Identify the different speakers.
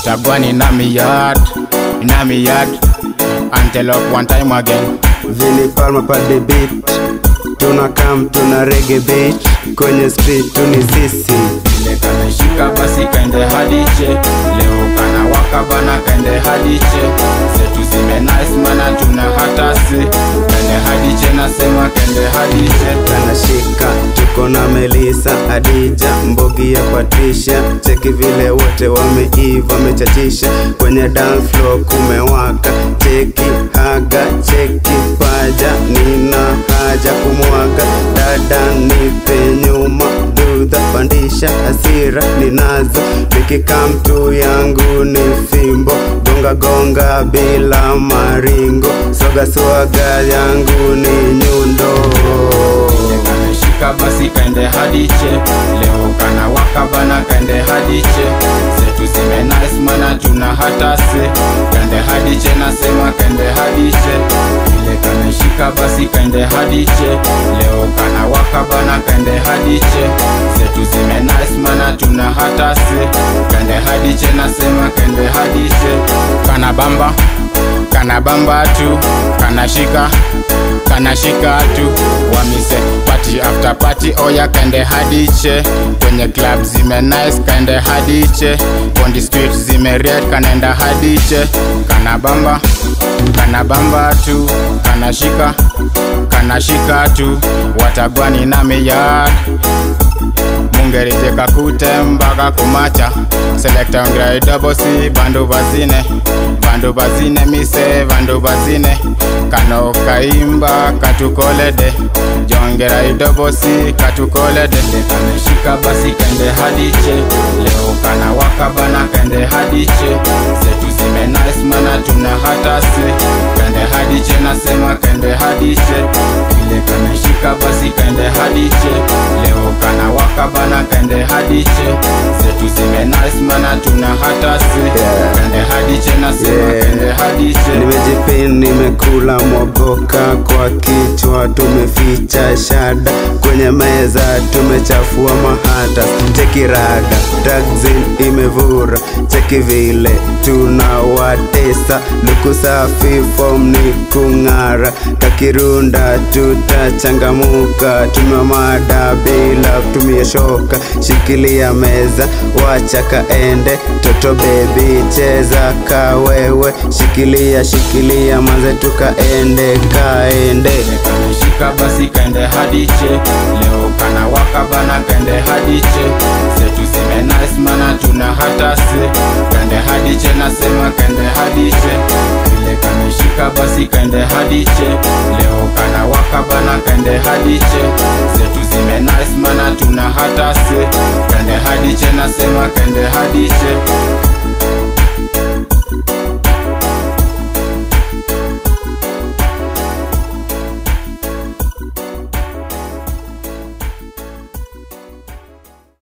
Speaker 1: watagwani na miyard na miyard antelope one time again
Speaker 2: Vini Palma pa the beat tuna kam tuna rege beat kwenye street tuni sisi
Speaker 1: ile kameshika basi kaende hadiche leo kana waka bana kaende hadiche zetu zime nice mana tuna hatasi kaende hadiche nasema kaende hadiche
Speaker 2: kanashika tuko na Melisa Adija Mbogi ya Patricia cheki vile wote wameiva wamechachisha kwenye dance floor kumewaka cheki haga cheki paja nina haja kumwaga dada nipe nyuma dudha pandisha hasira ninazo nikika mtu yangu ni fimbo gonga gonga bila maringo soga swaga yangu ni nyundo
Speaker 1: ile kameshika basi kaende hadiche leo kana waka bana kaende hadiche zetu zime nice mana tuna hatasi kaende hadiche nasema kaende hadiche ile kameshika basi kaende hadiche leo kana waka bana kaende hadiche zetu zime nice mana tuna hatasi kaende hadiche nasema kaende hadiche kana bamba kana bamba tu kana shika kana shika tu wamise party after party oya kaende hadiche kwenye club zime nice kaende hadiche on the street zime red kanaenda hadiche kana bamba kana bamba tu kana shika kana shika tu watagwani na miyard mungerije kakute mpaka kumacha selekta ongerai dobosi bandu bazine bandu bazine mise bandu bazine kano kaimba katukolede jongerai dobosi katukolede kameshika basi kende hadiche leo kana waka bana kende hadiche zetu zime nice mana tuna hatasi kende hadiche nasema kende hadiche ile kameshika basi kende hadiche leo kana waka bana kende hadiche zetu zime nice mana tuna hatasi
Speaker 2: Yeah.
Speaker 1: kende hadiche nasema
Speaker 2: Yeah.
Speaker 1: kende hadiche
Speaker 2: nimejipin nimekula mwaboka kwa kichwa tumeficha shada kwenye meza tumechafua mahata cheki rada tagzin imevura cheki vile tunawatesa luku safi fom ni kung'ara kakirunda tutachangamuka tumemada bila kutumia shoka shikilia meza wacha kaende toto bebi cheza kawewe shikilia shikilia manze tukaende kaende
Speaker 1: kameshika basi kaende hadiche leo kana waka bana kaende hadiche zetu zime nice mana tuna hatasi kaende hadiche nasema kaende hadiche ile kameshika basi kaende hadiche leo kana waka bana kaende hadiche zetu zime nice mana tuna hatasi kaende hadiche nasema kaende hadiche